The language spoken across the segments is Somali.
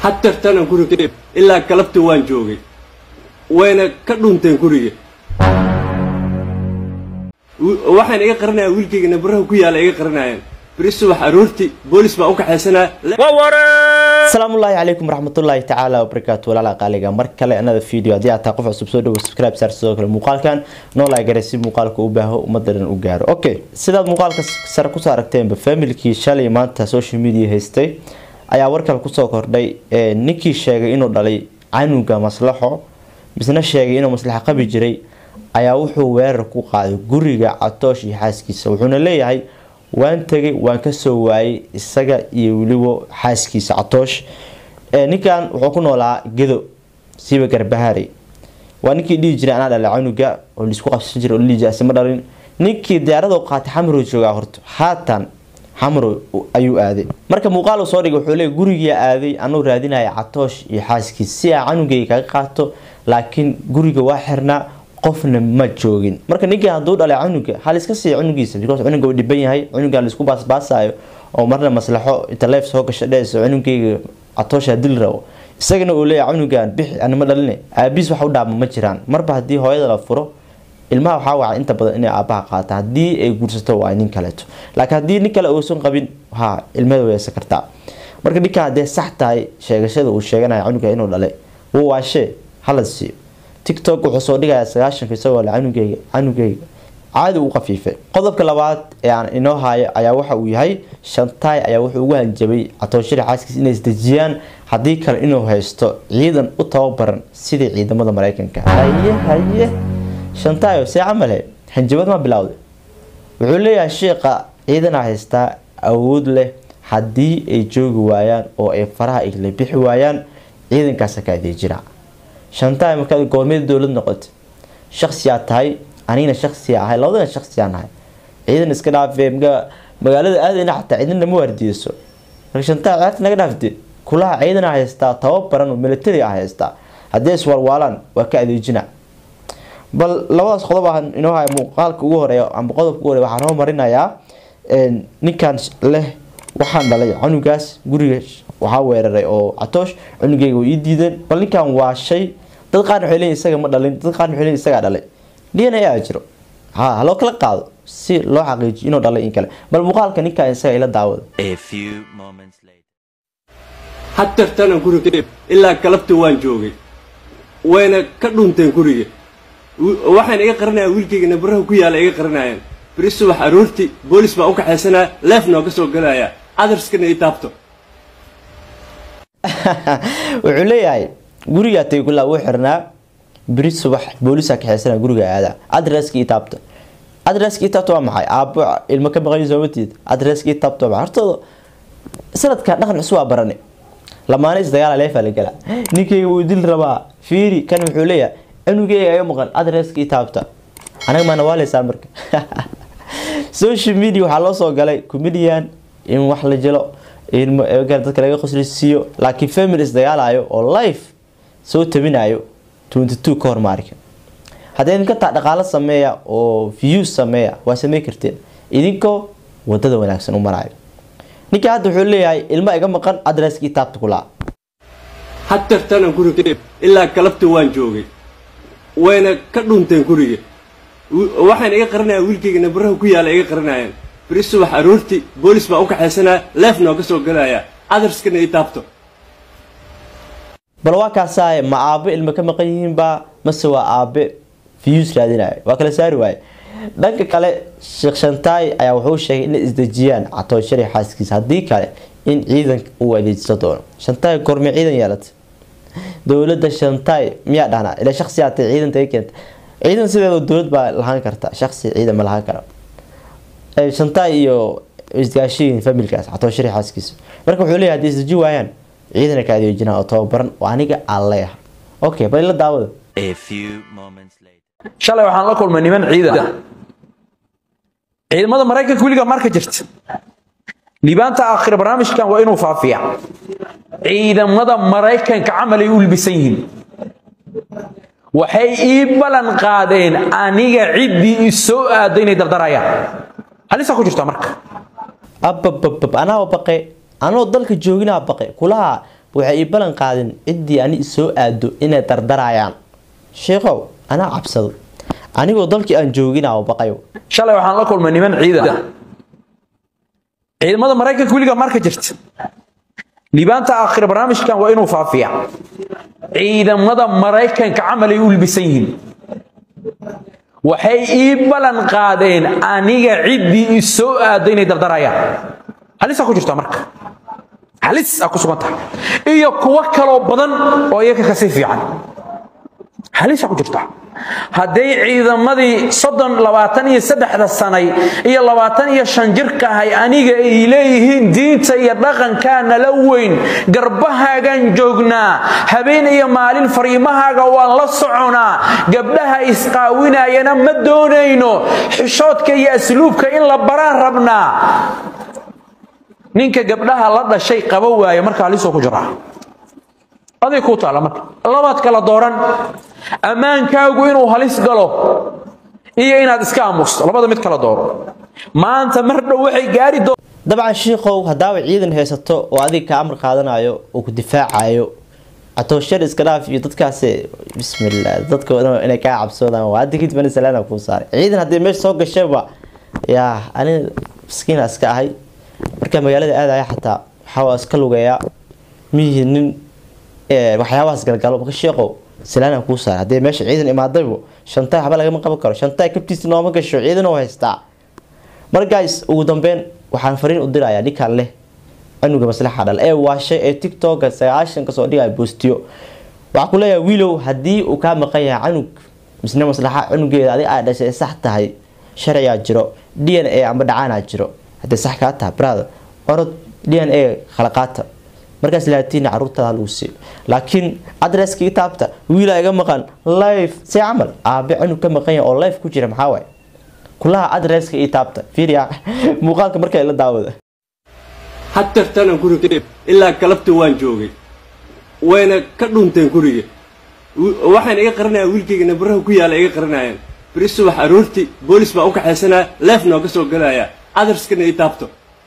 hadeertanan guriga ilaa galabta waan joogay wayna ka dhunteen guriga waxaan iga qarinaya wiilkayga nabaraha ku yaala iga qarinayaan beri subax aroortii boolis baa u kaxaysanaa asalaamullaahi calaykum waraxmatullaahi tacaala wabarakaatu walaala qaaliga mar kale anada video haddii aad tahay qof cusub soo dhawo subscribe saar sidoo kale muuqaalkan noolaa garay si muuqaalka u baaho ummadda dhan u gaaro okay sidaad muuqaalka sare kusoo aragteenba familkii shalay maanta social media haystay ayaa warkale kusoo kordhay ninkii sheegay inuu dhalay canuga maslaxo misna sheegay inuu maslaxo qabi jiray ayaa wuxuu weerar ku qaaday guriga catoosh iyo xaaskiisa wuxuuna leeyahay waan tegay waan kasoo waayay isaga iyo weliba xaaskiisa catoosh ninkan wuxuu ku noolaa gedo siiba garbahaari waa ninkii dhihi jiray anaa dhalay canuga oo laisku qabsan jiray oo la dhihi jiray asima dhalin ninkii diyaarada qaatay xamrow joogaa horta haatan xamrow ayuu aaday marka muuqaal uu soo dhigay wuxuu leeyahy gurigaa aaday anuu raadinaya catoosh iyo xaaskiisa si aa canugayga kaga qaato laakiin guriga waa xirnaa qofna ma joogin marka ninkii hadduu dhalay cunuga hal iska siiya cunugiisa because cunuga uu dhiban yahay cunuga laisku baasbaasayo oo marna maslaxo inta leef soo gasha dhees cunugayga catoosha dil rabo isagana uu leeyahay cunugan bixi anima dhaline aabiis wax u dhaama ma jiraan marba haddii hooyada la furo ilmaha waxaa waca inta badan inay aabaha qaataan haddii ay guursato waa nin kaleeto laakiin haddii nin kale uusan qabin ha ilmada weysan kartaa marka ninkan haddee sax tahay sheegashada uu sheeganaya cunuga inuu dhalay wuu waashee hala siiyo tiktok wuxuu soo dhigayaa sagaashanka isagoo le canugeyga canugeyga caadi u qafiifay qodobka labaad ee aan inoo haayo ayaa waxa uu yahay shantaay ayaa wuxuu ugu hanjabay catooshada xaaskiis inay isdejiyaan haddii kale inuu haysto ciidan u tababaran sidii ciidamada mareykanka haye haye shantaayo see camale hanjabad ma bilowday wuxuu leeyahay sheekha ciidanaa haystaa awood leh haddii ay joogi waayaan oo ay faraha igla bixi waayaan ciidankaasa ka adeejina shantaay markaad goormeed dowlad noqoto shaksiyaa tahay anigana shaksiya ahay labadana shaksiyaa nahay ciidan iska dhaafee magaalada aadayna xataa ciidanna ma waardiyeyso marka shantaay ciyaarta naga dhaafte kulaha ciidan haystaa tababaran oo military ah haystaa haddii iswalwaalaan waa ka adeejina bal labadaas qodob ah inoo haya muuqaalka ugu horeeya amba qodobka ugu horeya waxaan hormarinayaa ninkan leh waxaan dhalay canugaas guriga waxaa weeraray oo catoosh cunugeyga way ii diideen bal ninkan waa shay dad qaarna waxay leeyihin isaga ma dhalin dad qaarna waxay leeyihin isagaa dhalay dna aa jiro ha haloo kala qaado si loo xaqiijiyo inuu dhalay in kale bal muuqaalka ninkan isaga ila daawada hadeertanan guriga ilaa galabta waan joogay wayna ka dhunteen guriga waxaan iga qarinaya wiilkayga nabaraha ku yaala iga qarinayaan beri subax aroortii boolis baa u kaxaysanaa leef nooga soo galaya adarskana i taabto wuxuu leeyahay gurigaa tagay kulaa uu xirnaa beri subax boolisaa kaxeysana guriga aada adreska ii taabta adreska ii taabta waa maxay aabo ilmo ka maqan soomatiid adreska ii taabta waa maxay hortooda sanadkan dhaqan cusub waa barane lamaana isdagaala leefaa la galaa ninkayga wuu dil rabaa fiiri kan wuxuu leeyahay cunugeyga iga maqan adreska ii taabta anaga maana waaleysaan marka social media waxaa loo soo galay comedian in wax la jelo in dadka laga qoslisiiyo laakiin family isdagaalayo oo life soo tabinayo twenty two ka hormaarka haddii idinka taa dhaqaalo sameeya oo views sameeya waa samey karteen idinkoo wadada wanaagsan u marayo ninka hadda wuxuu leeyahay ilma iga maqan adreska ii taabta kulaa hadeertanan guriga ilaa galabta waan joogay wayna ka dhunteen guriga waxaan iga qarinaya wiilkayga nabaraha ku yaala iga qarinayaan beri subax aroortii boolis baa u kaxaysanaa leef nooga soo galaya adarskana i taabto bal waa kaasaaye ma aabe ilmo ka maqan yihiinbaa mase waa aabe views raadinaya waa kala saari waaye dhanka kale sheekh shantaay ayaa wuxuu sheegay inay isdejiyaan catooshari xaaskiisa haddii kale in ciidanka uu adeejiso doono shantaay goormee ciidan yeelatay dowladda shantaay miyaa dhahnaa ila shaksiyaa tay ciidanta ay keenta ciidan sideeda dowlad baa lahaan karta shaksi ciidan ma lahaan kara shantaay iyo isgaashiyin familkaas catooshari xaaskiisa marka wuxuu leeyahay haddii isdeji waayaan ciidana ka adeejinaa oo tababaran oo aniga aan leeyahay okay bal ila daawada shalay waxaan la kulmay niman ciidan ciidamada maraykanka weligaa marka jirta liibaanta aakhira barnaamijkan waa inuu faafiya ciidamada maraykanka camalay u libisan yihiin waxay ii ballan qaadeen aniga ciddii i soo aado inay dardarayaan halisaa ku jirtaa marka abababab anaa baqe anoo dalka jooginaa baqe kulaha waxay ii ballan qaadeen ciddii ani isoo aado inay dardarayaan sheekhow anaa cabsado anigoo dalkii aan joogina oo baqayo shalay waxaan la kulmay niman ciidan ciidamada maraykanka weligaa marka jirta liibaanta aakhira barnaamijkan waa inuu faafiya ciidamada maraykanka camalay u libisan yihiin waxay ii ballan qaadeen aniga ciddii i soo aado inay dardarayaan halisaa ku jirtaa marka halis aa ku sugan tahay iyo kuwo kaloo badan oo iyaga kasii fiican halisaa ku jirtaa hadday ciidamadii soddon labaatan iyo saddexda sanay iyo labaatan iyo shan jirka ahay aniga ay leeyihiin diinta iyo dhaqankaa nala weyn garbahaagaan joognaa habeen iyo maalin fariimahaaga waan la soconaa gabdhaha isqaawinayana ma doonayno xishoodka iyo asluubka in la baraan rabnaa ninka gabdhaha la dhashay qaba waaye marka halisoo ku jiraa aday kuu taalla marka labaad kala dooran ammaankaagu inuu halis galo iyo inaad iska aamusto labada mid kala dooro maanta mar dhow waxay gaari doon dabcan shiikow haddaaba ciidan haysato oo adiga ka amar qaadanayo oo ku difaacayo atooshar iska dhaaf iyo dadkaasi bismillah dadka inay kaa cabsoodaan waa hadda kadib salaana kuu saaray ciidan haddii meesha soo gashayba yaa aniga miskiina iska ahay markaa magaalada aadaya xataa waxaa iska lugeeyaa miyihii nin waxyaabahaas galgalo marka sheeqow salaana kuu saaray haddii meesha ciidan imaadaybo shantaay waxba lagama qaban karo shantaay kabtiisa nooma gasho ciidan oo haystaa mar guys ugu dambeyn waxaan fariin u dirayaa ninkaan leh canuga maslaxa dhal ee waashay ee tiktoka sagaashan kasoo dhigaya boostiyo waxaa ku leeyahay wiilow haddii uu kaa maqan yahay canug misne maslaxa canugeeda adig aa dhashay ee sax tahay sharcigaa jiro d n a amba dhacaanaa jiro haddii sax kaa tahay brother orod d n a khalaqaata markaas laatiina caruurtaada lagu siiyo laakiin adresskii taabta wiilaa iga maqan life see camal aabe canug ka maqan yahay oo life ku jira maxaa waaye kulaha adresska ii taabta fiiriya muuqaalka markaa la daawada hadeertanan guriga ilaa galabta waan joogay wayna ka dhunteen guriga waxayna iga qarinayaan wiilkayga nabaraha ku yaala iga qarinayaan beri subax aroortii boolis baa u kaxaysanaya leef nooga soo galaya adarskana ii taabto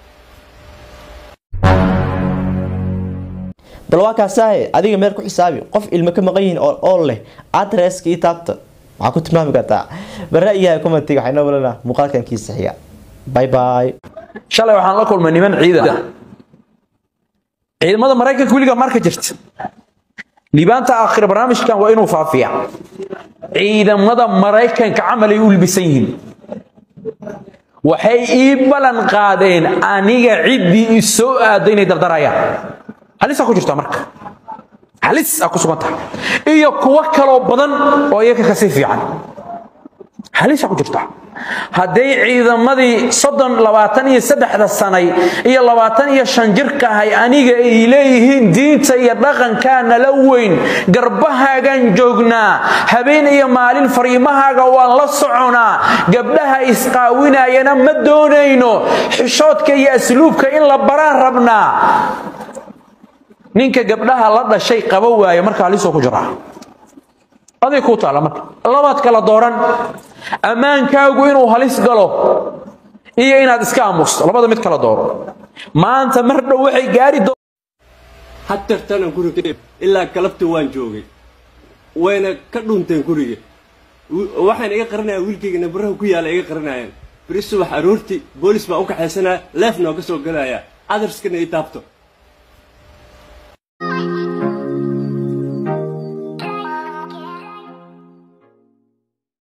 bal waa kaasaahe adiga meel ku xisaabi qof ilmo ka maqan yihiin oo ool leh adresska ii taabta maxaa ku tilmaami kartaa barra-iyaha commentiga waxay noo malanaa muuqaalkan kiisa xiga bye bye shalay waxaan la kulmay niman ciidan ciidamada maraykanka weligaa marka jirta liibaanta aakhira barnaamijkan waa inuu faafiya ciidamada maraykanka camalay u libisan yihiin waxay ii ballan qaadeen aniga ciddii i soo aado inay dardarayaan halisaa ku jirtaa marka halis aa ku sugan tahay iyo kuwo kaloo badan oo iyaga kasii fiican halisaa ku jirtaa hadday ciidamadii soddon labaatan iyo saddexda sanay iyo labaatan iyo shan jirka ahay aniga ay leeyihiin diinta iyo dhaqankaa nala weyn garbahaagaan joognaa habeen iyo maalin fariimahaaga waan la soconaa gabdhaha isqaawinayana ma doonayno xishoodka iyo asluubka in la baraan rabnaa ninka gabdhaha la dhashay qaba waaye marka halisoo ku jiraa aday kuu taalla marka labaad kala dooran ammaankaagu inuu halis galo iyo inaad iska aamusto labada mid kala dooro maanta mar dhow waxay gaari doon hadeertanan guriga ilaa galabta waan joogay wayna ka dhunteen guriga waxayna iga qarinayaan wiilkayga nabaraha ku yaala iga qarinayaan beri subax aroortii boolis baa u kaxaysanaya leef nooga soo galaya adarskana ii taabto